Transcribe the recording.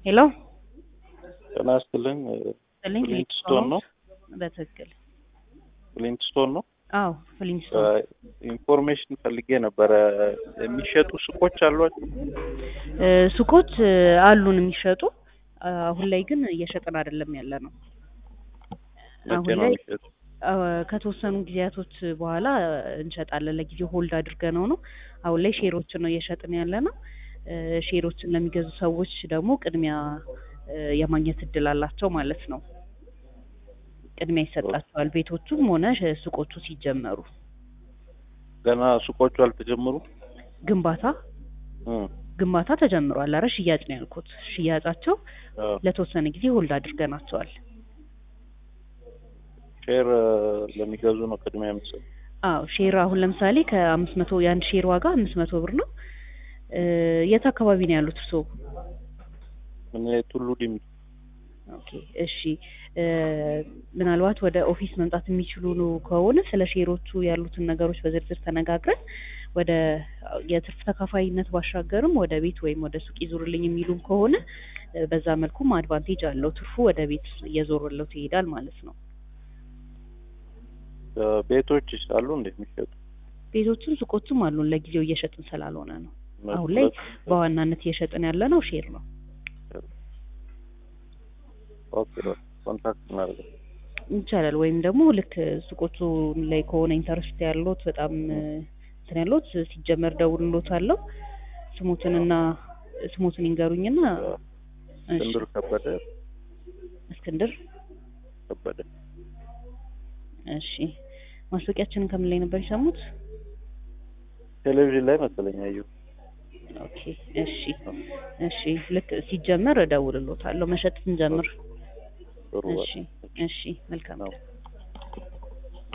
ሄሎ ጤና ይስጥልኝ። ስልኝ ፍሊንትስቶን ነው? በትክክል ፍሊንትስቶን ነው? አዎ ፍሊንስቶን ኢንፎርሜሽን ፈልጌ ነበረ። የሚሸጡ ሱቆች አሏቸው? እ፣ ሱቆች እ፣ አሉን የሚሸጡ አሁን ላይ ግን እየሸጥን አይደለም ያለ ነው። መቼ አሁን ነው ላይ የሚሸጡ? አ፣ ከተወሰኑ ጊዜያቶች በኋላ እንሸጣለን። ለጊዜው ሆልድ አድርገነው ነው። አሁን ላይ ሼሮችን ነው እየሸጥን ያለ ነው። እ፣ ሼሮችን ለሚገዙ ሰዎች ደግሞ ቅድሚያ እ፣ የማግኘት እድል አላቸው ማለት ነው። ቅድሚያ ይሰጣቸዋል ቤቶቹም ሆነ ሸ- ሱቆቹ ሲጀመሩ። ገና ሱቆቹ አልተጀመሩም? ግንባታ እ፣ ግንባታ ተጀምሯል። አረ ሽያጭ ነው ያልኩት። ሽያጫቸው አዎ። ለተወሰነ ጊዜ ሆልድ አድርገናቸዋል። ሼር እ፣ ለሚገዙ ነው ቅድሚያ የምትሰጡ? አዎ ሼር አሁን ለምሳሌ ከአምስት መቶ የአንድ ሼር ዋጋ አምስት መቶ ብር ነው። እ፣ የት አካባቢ ነው ያሉት እርስዎ? እኔ ቱሉ ዲምቱ። ኦኬ እሺ እ፣ ምናልባት ወደ ኦፊስ መምጣት የሚችሉ ነው ከሆነ ስለ ሼሮቹ ያሉትን ነገሮች በዝርዝር ተነጋግረን ወደ የትርፍ ተካፋይነት ባሻገርም ወደ ቤት ወይም ወደ ሱቅ ይዞርልኝ የሚሉም ከሆነ እ፣ በዛ መልኩም አድቫንቴጅ አለው። ትርፉ ወደ ቤት እየዞረለት ይሄዳል ማለት ነው። እ፣ ቤቶች አሉ እንዴ የሚሸጡ? ቤቶችም ሱቆችም አሉን። ለጊዜው እየሸጥን ስላልሆነ ነው። ሁለት- አሁን ላይ ሁለት- በዋናነት እየሸጥን ያለ ነው ሼር ነው። ኦኬ ኮንታክት እናደርጋለን። ይቻላል። ወይም ደግሞ ልክ ሱቆቹ ላይ ከሆነ ኢንተረስት ያለዎት በጣም እ፣ እንትን ያለዎት ሲጀመር ደውልሎት አለው ስሞትንና ስሞትን ይንገሩኝና እሺ፣ እስክንድር ከበደ እስክንድር ከበደ እሺ። ማስታወቂያችንን ከምን ላይ ነበር የሰሙት? ቴሌቪዥን ላይ መሰለኝ ያየሁት። ኦኬ እሺ እሺ። ልክ ሲጀመር እደውልሎታለሁ መሸጥ ስንጀምር። ጥሩ እሺ እሺ። መልካም ነው። ቀን።